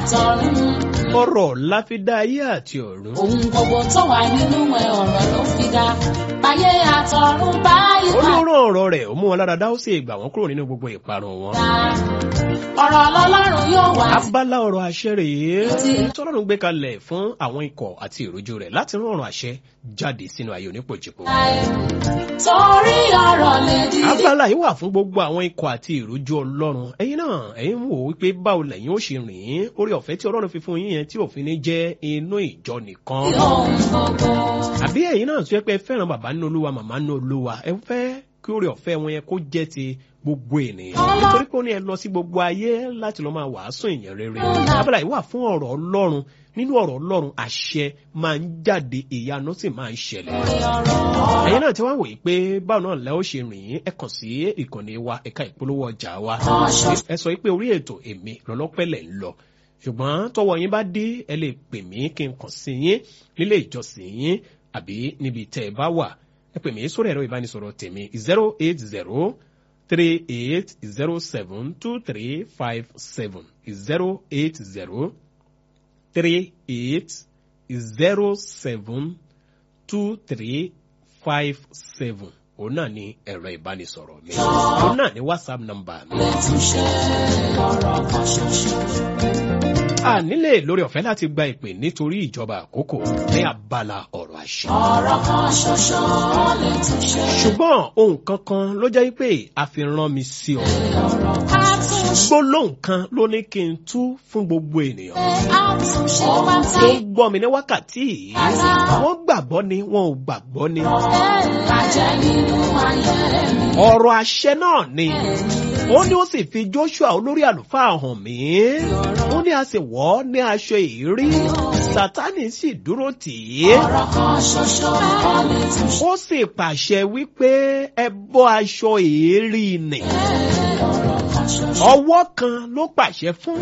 àtọ̀run. ọ̀rọ̀ la fi dá ayé àti ọ̀run. Ohun gbogbo tó wà nínú ẹ̀ ọ̀rọ̀ ló fi dá. Báyé àtọ̀run báyìí padà. olóró ọ̀rọ̀ rẹ̀ ó mú wọn lára dá ó sì gbà wọ́n kúrò nínú gbogbo ìparun wọn. Ọ̀rọ̀ lọ́lọ́run yóò wá abala ọ̀rọ̀ àṣẹ rèé Ti- tọ́lọ́run gbé kalẹ̀ fún àwọn ikọ̀ àti ìrójú rẹ̀ láti rán ọ̀rọ̀ àṣẹ jáde sínú ayé onípòjìpò. láì. Torí ọ̀rọ̀ lè dìde. abala yìí wà fún gbogbo àwọn ikọ̀ àti ìrójú ọlọ́run ẹ̀yin náà ẹ̀yin wò wípé báwo lẹ́yìn ó ṣe rìn orí ọ̀fẹ́ tí ọlọ́run fi fún yín yẹn tí òfin ní jẹ́ inú ìjọ nìkan. Ohun gbogbo. àbí ẹ̀yin náà tó yẹ pé ẹ fẹ́ràn bàbá nínú olúwa màmá nínú olúwa ẹ fẹ́ kí orí ọ̀fẹ́ wọn yẹn kó jẹ́ ti gbogbo ènìyàn nítorí pé ó ní ẹ lọ sí gbogbo ayé láti lọ máa wàásù ìyẹn rere abala yìí wà fún ọ̀rọ̀ ọlọ́run nínú ọ̀rọ̀ ọlọ́run àṣẹ máa ń jáde ìyanu sì máa ń ṣẹlẹ̀ ẹ̀yin náà ti wá wòye pé báwo náà lẹ́ ó ṣe rìn ẹ kàn sí ìkànnì wa ẹ̀ka ìpolówó ọjà wa ẹ sọ pé orí ètò èmi lọ́lọ́pẹ̀lẹ̀ ń lọ ṣùgbọ́n tọwọ́ yín bá dé ẹ lè pè mí kí n kàn sí yín nílé ìjọsìn yín àbí níbi tẹ́ ẹ bá wà ẹ pè mí sórí ẹ̀rọ ìbánisọ̀rọ̀ tèmi zero eight zero three eight zero seven two three five seven zero eight zero three eight zero seven two three five seven òun náà ni ẹ̀rọ ìbánisọ̀rọ̀ mi òun náà ni whatsapp number mi. Túnṣe ọ̀rọ̀ kan ṣoṣo. a nílè lórí ọ̀fẹ́ láti gba ìpè nítorí ìjọba àkókò ní abala ọ̀rọ̀ àṣẹ. Ọ̀rọ̀ kan ṣoṣo lè túnṣe. ṣùgbọ́n ohun kankan ló jẹ́ pé a fi rán mi sí ọ. Ọ̀rọ̀ ká túnṣe. gbólóhùn kan ló ní kí n tú fún gbogbo ènìyàn. Àtúnṣe pátá. ó gbọ́ mi ní wákàtí yìí wọ́n gbàgbọ́ ni wọn ò gbàgbọ́ ni. Àjẹ́ nínú ayé mi. ọ̀rọ̀ àṣẹ náà ni ó ní ó sì fi joshua olórí àlùfáà hàn mí ó ní a sì wọ̀ ọ́ ní aṣọ ìrí sátánì sì dúró tì í Ọ̀rọ̀ kan ṣoṣo lè túnṣe. ó sì pàṣẹ wípé ẹ bọ́ aṣọ èérí nì Ọ̀rọ̀ kan ṣoṣo. ọwọ́ kan ló pàṣẹ fún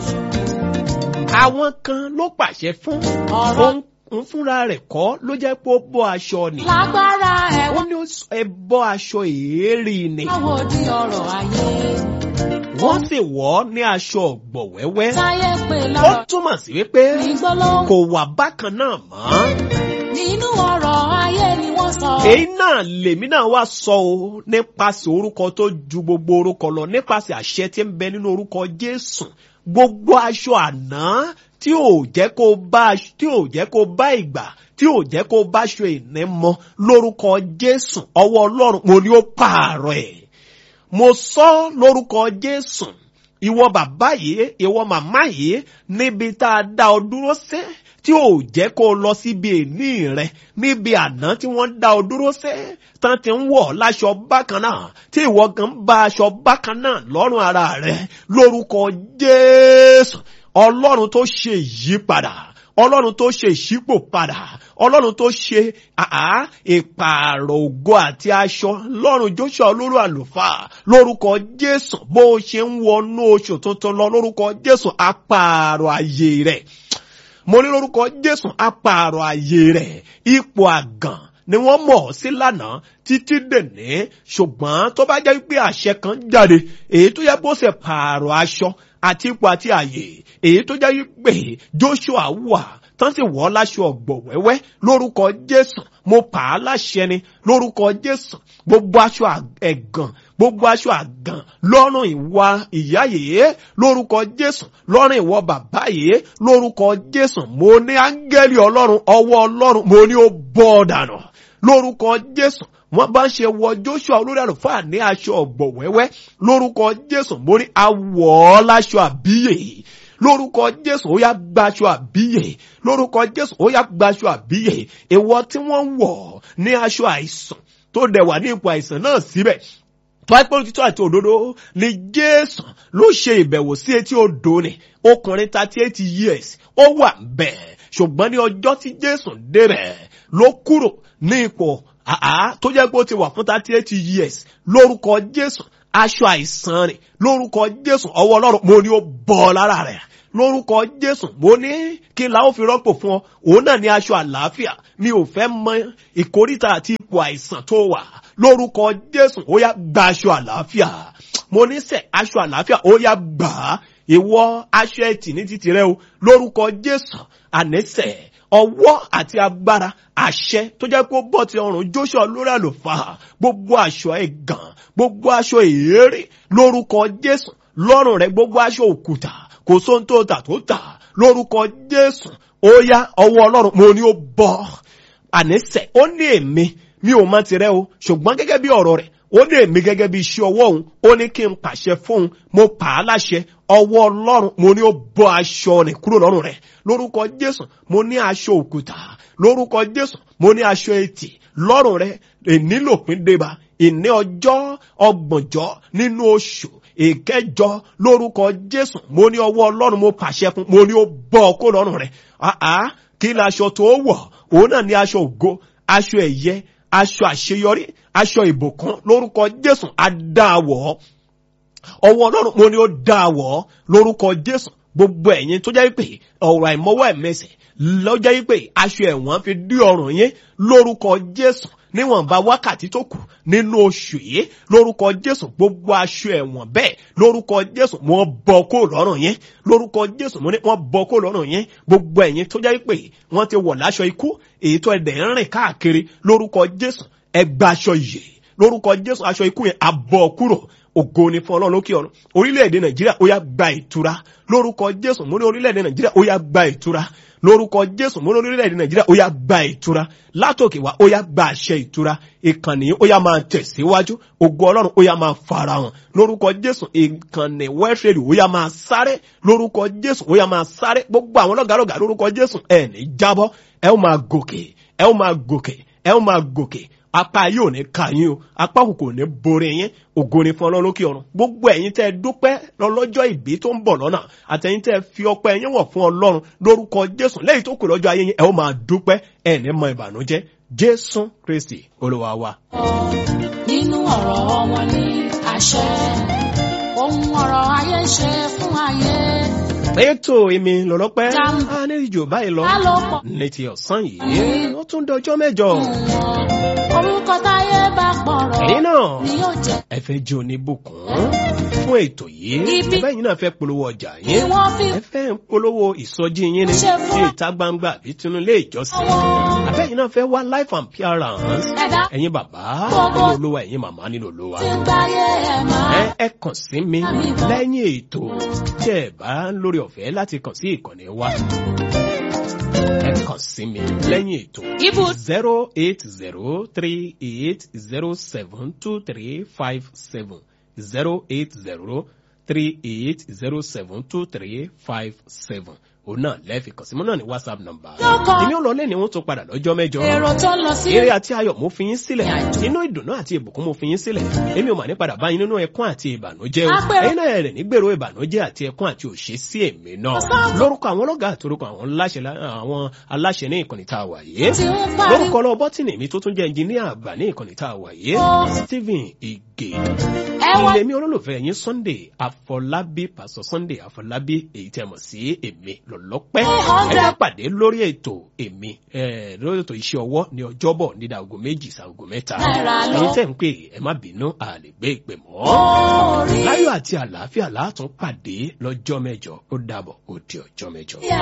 àwọn kan ló pàṣẹ fún Ọ̀rọ̀ òun fúnra rẹ̀ kọ́ ló jẹ́ pé ó bọ́ aṣọ nì lágbára ó ẹ̀wọ̀n. ní ó sọ, ẹ bọ́ aṣọ èérí nì Báwo di ọ̀rọ̀ ayé? wọ́n sì wọ̀ ọ́ ní aṣọ ọ̀gbọ̀ wẹ́wẹ́ Táyé pè ó lọ́rọ̀ túmọ̀ sí wípé ní gbólóhùn. kò wà bákan náà mọ́. Nínú ọ̀rọ̀ ayé ni wọ́n sọ. èyí náà lèmi náà wá sọ o nípasẹ̀ orúkọ tó ju gbogbo orúkọ lọ nípasẹ̀ àṣẹ tí ń bẹ nínú orúkọ jésù gbogbo aṣọ àná tí ò jẹ́ kó bá tí ò jẹ́ kó bá ìgbà tí ò jẹ́ kó bá aṣọ ìní mọ lórúkọ jésù ọwọ́ ọlọ́run mo ní ó pààrọ̀ ẹ̀ mo sọ lórúkọ jésù ìwọ bàbá yìí ìwọ màmá yìí níbi tá a dá ọ dúró sí tí ò jẹ́ kó o lọ síbi èní rẹ níbi àná tí wọ́n dá ọ dúró sí tán ti ń wọ̀ láṣọ bákan náà tí ìwọ gan bá aṣọ bákan náà lọ́rùn ara rẹ lórúkọ jésù ọlọ́run tó ṣe ìyípadà ọlọ́run tó ṣe ìṣípò padà ọlọ́run tó ṣe àá ìpààrọ̀ ògo àti aṣọ lọ́run joshua olóró àlùfáà lórúkọ jésù bó o ṣe ń wọnú oṣù tuntun lọ lórúkọ jésù apààrọ̀ àyè rẹ̀ mo ní lórúkọ jésù apààrọ̀ àyè rẹ̀ ipò àgàn ni wọ́n mọ̀ ọ́ sí lánàá títí dèní ṣùgbọ́n tó bá jẹ́ pé àṣẹ kan jáde èyí tó yẹ bó ṣe pààrọ̀ aṣọ àti ipò àti àyè èyí tó jẹ́ pé joshua wà tán sì wọ́ láṣọ ọ̀gbọ̀ wẹ́wẹ́ lórúkọ jésù mo pa á láṣẹ ni lórúkọ jésù gbogbo aṣọ ẹ̀gàn gbogbo aṣọ àgàn lọ́rùn ìwà ìyá yìí lórúkọ jésù lọ́rùn ìwọ bàbá yìí lórúkọ jésù mo ní áńgẹ́lì ọlọ́run ọwọ́ ọlọ́run mo ní ó bọ́ dànù lórúkọ jésù wọ́n bá ń ṣe wọ joshua olórí àlùfáà ní aṣọ ọ̀gbọ̀ wẹ́wẹ́ lórúkọ jésù mo ní awọ̀ láṣọ àbíyè lórúkọ jésù ó yá gbaṣọ àbíyè lórúkọ jésù ó yá gbaṣọ àbíyè ìwọ tí wọ́n ń wọ̀ ní aṣọ àìsàn tó dẹ̀ wà ní ipò àìsàn náà síbẹ̀ tọ́pẹ́ òtítọ́ àti òdodo ni jésù ló ṣe ìbẹ̀wò sí etí odò ni ọkùnrin thirty eight years ó wà bẹ́ẹ̀ ṣùgbọ́n ní ọjọ́ tí jésù débẹ̀ ló kúrò ní ipò àá tó jẹ́ pé ó ti wà fún thirty eight years lórúkọ jésù aṣọ àìsàn rẹ̀ lórúkọ jésù ọwọ́ ọlọ́run mo ní ó bọ́ lára rẹ̀ lórúkọ jésù mo ní kí n la ó fi rọ́pò fún ọ òun náà ní aṣọ àlàáfíà mi ò fẹ́ mọ ìkórìtà àti ipò àìsàn tó wà lórúkọ jésù ó yá gba aṣọ àlàáfíà mo ní sẹ aṣọ àlàáfíà ó yá gbà á ìwọ aṣọ ẹtì ní títì rẹ o lórúkọ jésù ànẹ́sẹ̀ ọwọ́ àti agbára àṣẹ tó jẹ́ pé ó bọ́ ti ọrùn joshua lórí àlùfáà gbogbo aṣọ ẹ̀gàn gbogbo aṣọ èérí lórúkọ jésù lọ́rùn rẹ gbogbo aṣọ òkúta kò sóhun tó tà tó tà lórúkọ jésù ó yá ọwọ́ ọlọ́run mo ní ó bọ́ ànẹ́sẹ̀ ó ní èmi mi ò mọ tirẹ̀ o ṣùgbọ́n gẹ́gẹ́ bí ọ̀rọ̀ rẹ̀ ó ní èmi gẹ́gẹ́ bí iṣẹ́ ọwọ́ òun ó ní kí n pàṣẹ fóun mo pa á láṣẹ ọwọ́ ọlọ́run mo ní ó bọ́ aṣọ rẹ̀ kúrò lọ́rùn rẹ̀ lórúkọ jésù mo ní aṣọ òkúta lórúkọ jésù mo ní aṣọ etí lọ́rùn rẹ̀ ènílòpin débà ìní ọjọ́ ọgbọ̀njọ́ nínú oṣù ìkẹjọ lórúkọ jésù mo ní ọwọ́ ọlọ́run mo pàṣẹ fún mo ní ó bọ́ kó lọ́rùn rẹ̀ àá kí ni aṣọ tó wọ̀ òun náà ní aṣọ ògo aṣọ ẹ̀yẹ aṣọ àṣeyọrí aṣọ ìbùkún lórúkọ jésù adáwọ̀ ọwọ́ ọlọ́run mo ní ó dáwọ̀ lórúkọ jésù gbogbo ẹ̀yin tó jẹ́ pé ọ̀rọ̀ àìmọ́wọ́ ẹ̀mẹsẹ̀ lọ́jọ́ pé aṣọ ẹ̀wọ̀n fi dí ọrùn yín lórúkọ jésù níwọ̀nba wákàtí tó kù nínú oṣù yìí lórúkọ jésù gbogbo aṣọ ẹ̀wọ̀n bẹ́ẹ̀ lórúkọ jésù wọ́n bọ́ kó lọ́rùn yín lórúkọ jésù mo ní wọ́n bọ́ kó lọ́rùn yín gbogbo ẹ̀yin tó jẹ́ pé wọ́n ti wọ̀ láṣọ ikú èyí tó ẹ̀dẹ̀ ń rìn káàkiri lórúkọ jésù ẹgbà aṣọ yìí lórúkọ jésù aṣọ ikú yẹn abọ́ kúrò ògo ni fún ọlọ́run lókè ọ̀run orílẹ̀-èdè nàìjíríà ó yá gba ìtura lórúkọ jésù mo ní orílẹ̀-èdè nàìjíríà ó yá gba ìtura lórúkọ jésù mo ní orílẹ̀-èdè nàìjíríà ó yá gba ìtura látòkè wá ó yá gba àṣẹ ìtura ìkànnì ó yá máa tẹ̀síwájú ògo ọlọ́run ó yá máa farahàn lórúkọ jésù ìkànnì wẹ́ẹ̀fẹ̀rì ó yá máa sáré lórúkọ jésù ó yá máa sáré gbogbo àwọn lọ́gàlọ́gà lórúkọ jésù ẹ̀ ní jábọ́ ẹ ó máa gòkè ẹ ó máa gòkè ẹ ó máa gòkè apá yóò ní ka yín o apá kò kò ní borí yín ògo ni fún ọlọ́run lókè ọ̀run gbogbo ẹ̀yin tẹ́ ẹ dúpẹ́ lọ́lọ́jọ́ ìbí tó ń bọ̀ lọ́nà àtẹ̀yin tẹ́ ẹ fi ọpẹ́ yín wọ̀ fún ọlọ́run lórúkọ jésù lẹ́yìn tó kù lọ́jọ́ ayé yín ẹ ó máa dúpẹ́ ẹ ní mọ ìbànújẹ́ jésù kristi olúwa wa. nínú ọ̀rọ̀ wọn ní àṣẹ ohun ọ̀rọ̀ ayé ṣe fún ayé. ètò èmi lọ́lọ́pẹ́ Jam. a ní ìjò báyìí lọ ká ló pọ̀ ní ti ọ̀sán yìí ó tún dọjọ́ mẹ́jọ wọn orúkọ táyé bá pọ̀rọ̀ ẹ̀yin náà ni yóò jẹ́ ẹ fẹ́ jẹ́ oníbùkún fún ètò yìí Ibi- bẹ́ẹ̀ yín náà fẹ́ polówó ọjà ni yín wọ́n fi ẹ fẹ́ ń polówó ìsọjí yín ni Ṣe fún- ní ìta gbangba àbí tinú ilé ìjọsìn wọn àbẹ́yìn náà fẹ́ wá life and appearance ẹ̀dá ẹ̀yin bàbá Gbogbo- nínú olówó ẹ̀yin màmá nínú olówó tí ń gbáyé ẹ̀ máa. ẹ ẹ kàn sí mi lẹ́yìn ètò tí ẹ bá ń lórí ọ̀fẹ́ láti kàn sí ìkànnì wa ẹ kàn sí mi lẹ́yìn ètò Ibu zero eight zero three eight zero seven two three five seven zero eight zero three eight zero seven two three five seven òun náà lẹ́ẹ̀fì kàn sí mi náà ní whatsapp number Lọ́kàn. èmi ò lọ lẹ́ni wọ́n tún padà lọ́jọ́ mẹ́jọ èrò tó ń lọ sí eré àti ayọ̀ mo fi yín sílẹ̀ Ìrìnàjò. inú ìdùnnú àti ìbùkún mo fi yín sílẹ̀ èmi ò mà ní padà bá yín nínú ẹkún àti ìbànújẹ́ o Apẹ̀rẹ̀. ẹ̀yin náà rẹ̀ nígbèrò ìbànújẹ́ àti ẹkún àti òṣè sí èmi náà Ọ̀sán. lórúkọ àwọn ọlọ́gà àti orúkọ àwọn aláṣẹ lá- àwọn aláṣẹ ní ìkànnì tá a wà yìí tí ń parí lórúkọ ọlọ́ bọ́tìnì mi tó tún jẹ́ ẹnjìníà àgbà ní ìkànnì tá a wà yìí Ó. Stephen Ige ẹwà ilé mi olólùfẹ́ yín Sunday Afọlábí pásọ Sunday Afọlábí èyí tẹ́ mọ̀ sí èmi lọ́lọ́pẹ́ ẹ hundred. bá pàdé lórí ètò èmi eh, lórí ètò iṣẹ́ ọwọ́ ní ọjọ́bọ̀ nídà aago méjì sáago mẹ́ta Náírà lọ. ẹ̀yin tẹ́ ń pè ẹ má bínú a lè gbé ìpè mọ́ orí láyọ̀ àti àlàáfíà látún pàdé lọ́jọ́ mẹ́jọ ó dàbọ̀ ó di ọjọ́ mẹ́jọ. yà